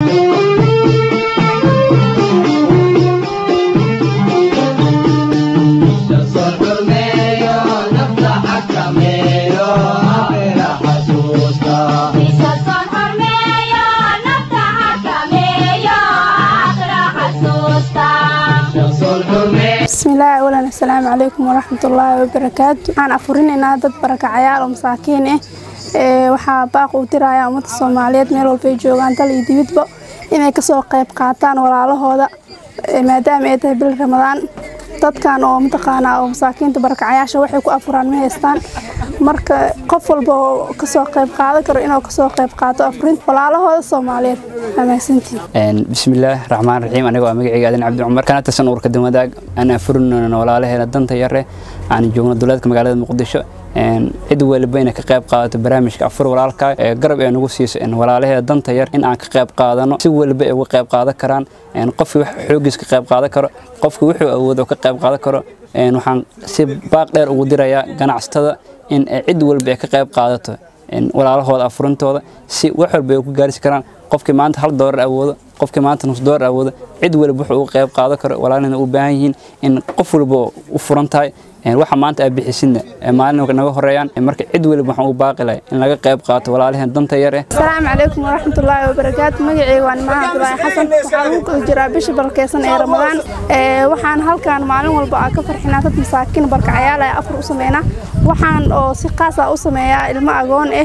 bismillaahi awalan assalaamu calaykum waraxmatullaahi wabarakaatu waxaan afurinaynaa dad barakacayaal oo masaakiin ah ee waxaa baaq uu dirayaa ummadda soomaaliyeed meel walbay joogaan dal iyo dibidba inay kasoo qayb qaataan walaalahooda maadaama ay tahay bil ramadaan dadkan oo mataqaanaa oo masaakiinta barakacayaasha waxay ku afuraan ma haystaan marka qof walba oo kasoo qayb qaadan karo inuu kasoo qayb qaato afurinta walaalahooda soomaaliyeed amaasantiin bismillaah raxmaan raxiim aniga waa magacayga aadan cabdi cumar kana tirsan uurka damadaag aan afurinayno walaalaheena danta yare aan joogno dowladka magaalada muqdisho cid waliba inay ka qayb qaadato barnaamijka afur walaalka ee garab ee nagu siiso walaalaheeda danta yar in aan ka qayb qaadano si waliba ay uga qayb qaadan karaan qofkii wax xoogiis ka qayb qaadan karo qofkii wuxuu awoodo ka qayb qaadan karo waxaan si baaq dheer ugu dirayaa ganacsatada in cid walba ay ka qayb qaadato walaalahooda afurintooda si wax walba ay ku gaarsi karaan qofkii maanta hal doolar awoodo qofkii maanta nus doolar awoodo cid waliba wuxuu uga qayb qaadan karo walaalihina u baahan yihiin in qof walba u furan tahay waxa maanta aad bixisidna maalin naga horeeyaan marka cid waliba waxaan u baaqi lahay in laga qayb qaato walaalaheen danta yar eh asalaamu calaykum waraxmatullaahi wabarakaatu magacayga waa nimaan cabdulaahi xasan waxaa lagu kala jiraa bisha barkeysan ee ramadaan waxaan halkan maalin walba aa ka farxinaa dad masaakiin barkacayaal ee afur u sameynaa waxaan oo si qaas ah u sameeyaa ilmo agoon ah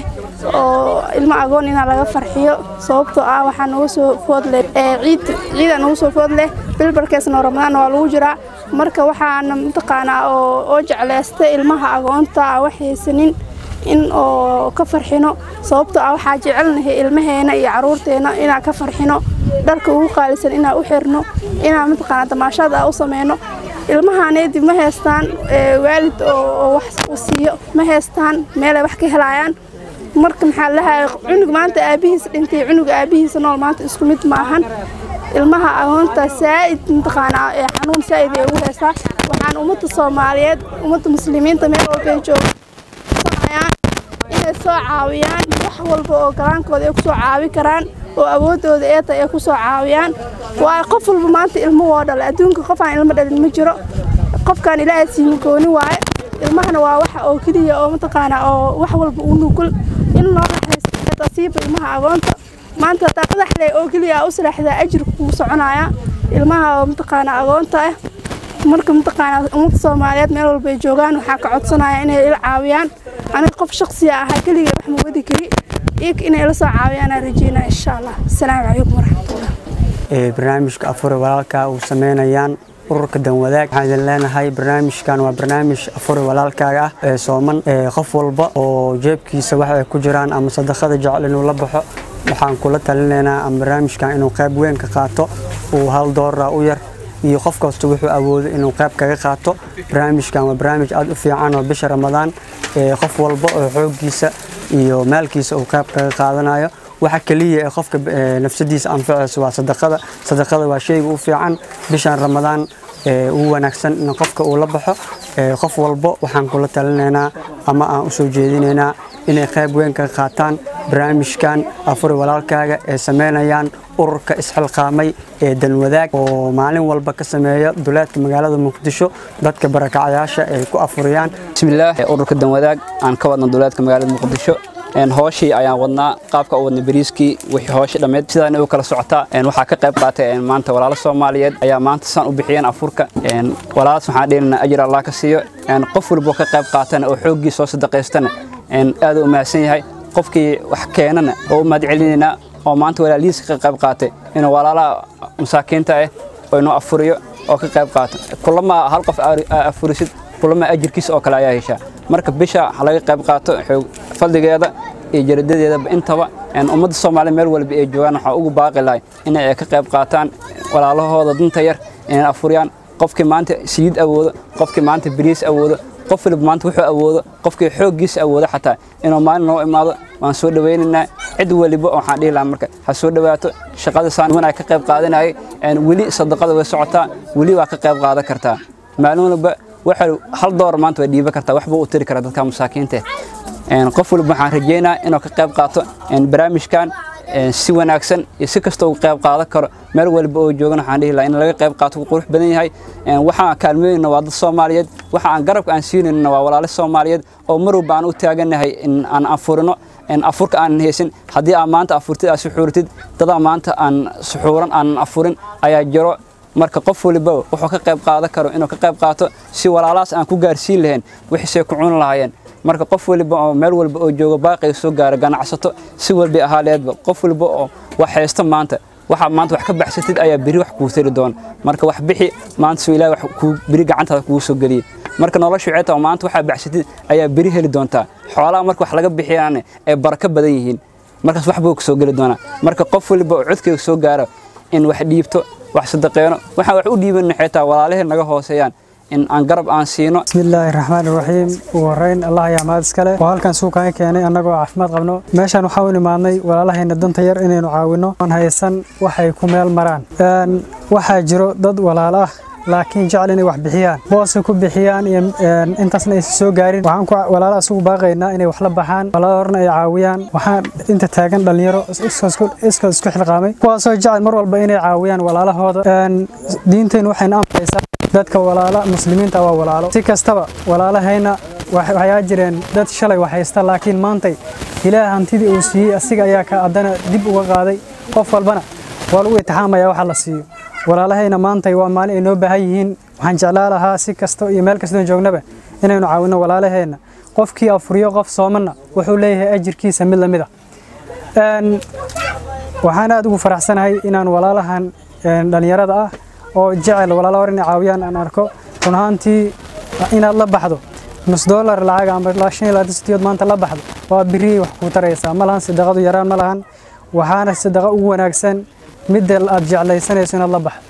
oo ilmo agoon inaa laga farxiyo sababtoo ah waxaa nagu soo food leh ciid ciida nagu soo food leh bil barkeysna oo ramadaan waa lagu jiraa marka waxaana mataqaanaa oo oo jeclaystay ilmaha agoonta ah wax haysanin in oo ka farxino sababtoo ah waxaa jecelnahay ilmaheena iyo caruurteena inaan ka farxino dharka ugu qaalisan inaan u xirno inaan mataqaanaa damaashaad ah u sameyno ilmahaanedib ma haystaan waalid oo wax u siiyo ma haystaan meelay wax ka helayaan marka maxaa lahaa cunug maanta aabihiisa dhintay cunug aabihiisa nool maanta isku mid ma ahan ilmaha agoonta saa'id mataqaanaa ee xanuun saa'id ay ugu heystaa waxaan ummadda soomaaliyeed ummadda muslimiinta meel walbay joogaan inay soo caawiyaan wax walba oo galaankooda ay ku soo caawi karaan oo awooddooda ee tahay ay ku soo caawiyaan waayo qof walba maanta ilmo woo dhalay adduunka qof aan ilmo dhalin ma jiro qofkaan ilaahay siima gooni waaye ilmahana waa waxa oo keliya oo mataqaanaa oo wax walba u nugul in loo raxaysto tasiiba ilmaha agoonta maanta hadaa madaxle oo keliya u salaaxdaa ajirka kuu soconaya ilmaha oo mataqaanaa agoonta ah marka mataqaanaa ummadda soomaaliyeed meel walba ay joogaan waxaa ka codsanaya inay ila caawiyaan aniga qof shaqsiya ahaa keligay wax ma wadi kari iyaga inay ila soo caawiyaan aan rajeynaya insha allah asalaamu calaykum waraxmatullah barnaamijka afure walaalka uu sameynayaan ururka danwadaag waxaan idin leenahay barnaamijkan waa barnaamij afure walaalkaaga ah ee sooman qof walba oo jeebkiisa wax ay ku jiraan ama sadaqada jecel inuu la baxo waxaan kula talinaynaa ama barnaamijkan inuu qayb weyn ka qaato uu hal doolara u yar iyo qof kasta wuxuu awoodo inuu qayb kaga qaato barnaamijkan waa barnaamij aad u fiican oo bisha ramadaan qof walba oo xooggiisa iyo maalkiisa uu qayb kaga qaadanayo waxa kaliya ee qofka nafsadiisa anfacayso waa sadaqada sadaqada waa shayga u fiican bishan ramadaan ugu wanaagsan in qofka uu la baxo qof walba waxaan kula talinaynaa ama aan u soo jeedinaynaa inay qayb weyn ka qaataan barnaamijkan afuri walaalkaaga ee sameynayaan ururka isxilqaamay ee danwadaag oo maalin walba ka sameeya duleedka magaalada muqdisho dadka barakacayaasha ay ku afuriyaan bismillaah ururka danwadaag aan ka wadna duleedka magaalada muqdisho hooshii ayaan wadnaa qaabka u wadna bariiskii wixii hooshi dhammeed sidaan u kala socotaa waxaa ka qayb qaatay maanta walaalo soomaaliyeed ayaa maanta saan u bixiyeen afurka walaalaas waxaan dhehnaynaa ajir allah ka siiyo qof walbo ka qayb qaatana oo xooggii soo sadaqaystana aad u mahadsan yahay qofkii wax keenana oo u mahad celinaynaa oo maanta walaalihiisa ka qayb qaatay inuu walaalaha masaakiinta ah oo inuu afuriyo oo ka qayb qaato kulama hal qof afurisid kulama ajirkiisa oo kale ayaa heshaa marka bisha ha laga qayb qaato fadligeeda iyo jaradadeedaba intaba ummadda soomaaliya meel walba ay joogaan waxaa ugu baaqi lahay inay ka qayb qaataan walaalahooda danta yar inay afuriyaan qofkii maanta saliid awoodo qofkii maanta bariis awoodo qof waliba maanta wuxuu awoodo qofkii xooggiisa awoodo xataa inuu maalin noo imaado waan soo dhawaynaynaa cid waliba waxaan dhihi lahaa marka ha soo dhawaato shaqada saan wanaa ka qayb qaadanayay weli sadaqada way socotaa weli waa ka qayb qaadan kartaa maalin walba waxa hal door maanta way dhiiban kartaa waxba u tiri karaa dadka masaakiinta qof walba waxaan rajeynaa inuu ka qayb qaato barnaamijkan si wanaagsan iyo si kasta uga qayb qaadan karo meel walba oo joogana waxaan dhihi lahaa in laga qayb qaato qurux badan yahay waxaan kaalmeynayna waa dad soomaaliyeed waxa aan garabka aan siinayna waa walaalo soomaaliyeed oo mar walba aan u taaganahay in aan afurino afurka aanan haysan haddii aan maanta afurtid aad suxuuratid dadaa maanta aan suxuuran aanan afurin ayaa jiro marka qof waliba wuxuu ka qayb qaadan karo inuu ka qayb qaato si walaalahaas aan ku gaarsiin lahayn wixiisay ku cuni lahaayeen marka qof waliba oo meel walba oo jooga baaqiga soo gaara ganacsato si walba ahaaleedba qof waliba oo wax haysto maanta waxaa maanta wax ka baxsatid ayaa beri wax kuu tari doona marka wax bixi maanta soo ilaahay wax kuu beri gacantaada kugu soo geliyay marka noloshu waxay tahay maanta waxaa baxsatid ayaa beri heli doontaa xoolaha marka wax laga bixiyaane ay barako badan yihiin markaas wax buu soo geli doonaa marka qof waliba oo codkeyga soo gaaro in wax dhiibto wax sadaqeeno waxaan wax u dhiiban xitaa walaalahee naga hooseeyaan in aan garab aan siino bismillaahi raxmaani raxiim ugu horeyn allah ayaa mahad iskale oo halkan suukaan keenay annagoo caafimaad qabno meeshaan waxaa u imaadnay walaalahayna danta yar inaynu caawinno aan haysan waxay ku meel maraan waxaa jiro dad walaalo ah laakiin jecel inay wax bixiyaan boosay ku bixiyaan iyo intaasna aysan soo gaarin waxaan ku walaala asugu baaqaynaa inay wax la baxaan walaala horna ay caawiyaan waxaan inta taagan dhalinyaro iska isku xilqaamay kuwaasoo jecel mar walba inay caawiyaan walaalahooda diintaynu waxayna amraysaa dadka walaala muslimiinta waa walaalo si kastaba walaalahayna waxyaa jireen dad shalay wax haysta laakiin maantay ilaah hantidii uu siiyey asiga ayaa ka haddana dib uga qaaday qof walbana waa lagu itixaamaya waxa la siiyo walaalahayna maantay waa maalin ay noo baahan yihiin waxaan jeclaa lahaa si kasta iyo meel kastoon joognaba inaynu caawinno walaalaheenna qofkii afuriyo qof soomanna wuxuu leeyahay ajirkiisa mid lamid ah waxaan aad ugu faraxsanahay inaan walaalahan dhallinyarada ah oo jecel walaala hor inay caawiyaan aan arko run ahaantii inaad la baxdo nus dollar lacag ama shan iyo labaatan sitiyood maanta la baxdo waa biriyay wax kuu taraysaa ma lahan sadaqadu yaraan ma lahan waxaana sadaqa ugu wanaagsan midda aad jeclaysanayso inaad la baxdo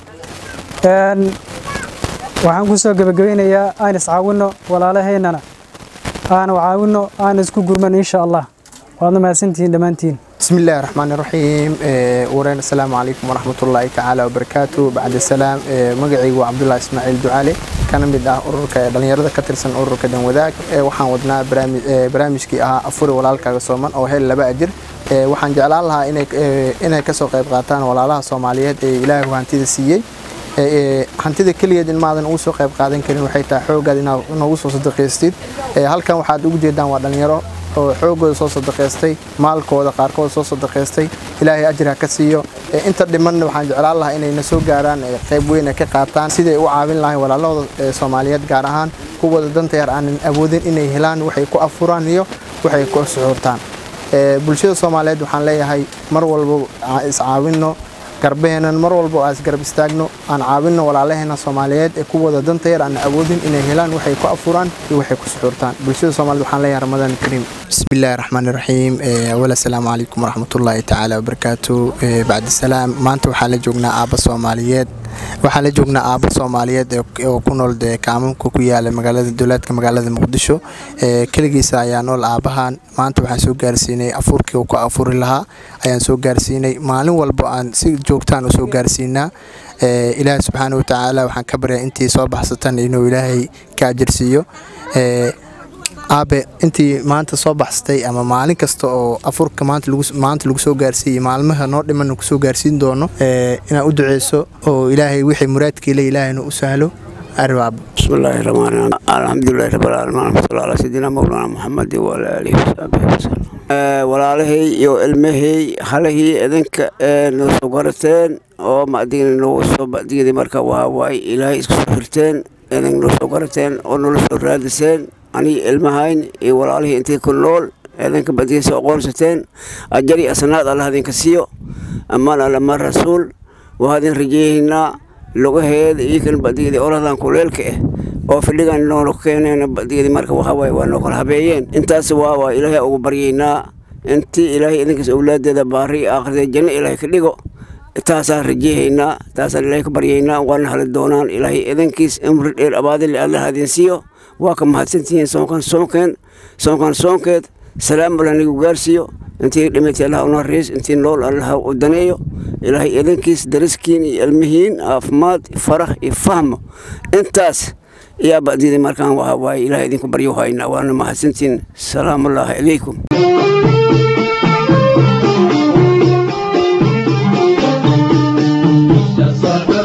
waxaan ku soo gebagabeynayaa aan iscaawinno walaalahaynana aan caawinno aan isku gurman insha allah waadna mahadsantihiin dhammaantiin بسم الله الرحمن الرحيم ورين السلام عليكم ورحمة الله تعالى وبركاته بعد السلام مقعي عبد الله إسماعيل دعالي كان مد آه أورك دلنيرة كترسن أورك دن وذاك وحن ودنا برامج برامج كي آه أفور ولالك صومن أو هل لبا أجر waxaan jeclaan lahaa inay inay ka soo qayb qaataan walaalaha Soomaaliyeed ee Ilaahay hantida siiyay hantida kaligeed in maadan ugu soo qayb qaadan karin waxay tahay xoogaad inaad ugu soo sadaqaystid halkan waxaad ugu jeedaan waa dhalinyaro oo xoogooda soo sadaqaystay maalkooda qaarkood soo sadaqaystay ilaahay ajir ha ka siiyo inta dhimanna waxaan jeclaan lahaa inay na soo gaaraan qayb weyn ka qaataan siday u caawin lahayn walaalahooda Soomaaliyeed gaar ahaan kuwooda danta yar aanan awoodin inay helaan waxay ku afuraan iyo waxay ku suxurtaan bulshada Soomaaliyeed waxaan leeyahay mar walba iscaawinno garbeheenan mar walba aan isgarab istaagno aan caawinno walaalaheena Soomaaliyeed ee kuwooda danta yar aan awoodin inay helaan waxay ku afuraan iyo waxay ku suxurtaan bulshada Soomaaliyeed waxaan leeyahay Ramadaan Kariim bismillaahi raxmaani raxiim awala salaamu calaykum waraxmatullaahi tacaala wabarakaatu bacdi salaam maanta waxaan la joognaa aabba Soomaaliyeed waxaan la joognaa aabba Soomaaliyeed oo ku nool kaamamka ku yaala magaalada dowladka magaalada Muqdisho kaligiisa ayaa nool aabahan maanta waxaan soo gaarsiinay afurkii uu ku afuri lahaa ayaan soo gaarsiinay maalin walba aan si joogtaan u soo gaarsiinaa ilaahay subxaana wa tacaala waxaan ka baryaa intii soo baxsatan inuu ilaahay ka ajirsiiyo aabe intii maanta soo baxsatay ama maalin kasta oo afurka maanta lagu soo gaarsiiyey maalmaha noo dhiman kusoo gaarsiin doono inaad u duceyso oo ilaahay wixii muraadkiile ilaahayna u sahlo arbaab بسم الله الرحمن الرحيم الحمد لله رب العالمين صلى الله على سيدنا مولانا محمد وعلى اله وصحبه وسلم walaalahey iyo ilmahey halahii idinka noo soo garateen oo macdiina noo soo bacdigeedii marka waa waay ilaahay isku soo xirteen idin noo soo garateen oo noola soo raadiseen aniga ilmahayn iyo walaalihii intii ku nool idinka bacdigiisa aqoonsateen ajari asnaad allah idinka siiyo ammaan allama rasuul waa idin rajeeyaynaa lugaheeda iyo kan bacdigeedii oradan kuleelka ah oo fidhigan noonu keeneen bacdigeedii marka waxaa waaye waa noo kala habeeyeen intaas waa waa ilaahay ugu baryaynaa intii ilaahay idinkaas awlaadeeda baari aakhirada janno ilaahay ka dhigo taasaan rajeehaynaa taasaan ilaahay ka baryaynaa waana hali doonaan ilaahay idinkiis imri dheer abaadile allah idin siiyo waa ka mahadsantihiin soonkan soonkeen soonkan soonkeed salaam alla nigu gaarsiiyo intii dhimatay allah una riis intii nool allah u daneeyo ilaahay idinkiis dariskiin iyo ilmihiin caafimaad farax iyo fahmo intaas ayaa bacdiyada markaan waxa waaye ilaah idinku baryo haynaa waana mahadsantiin salaamullaahi calaykum صدى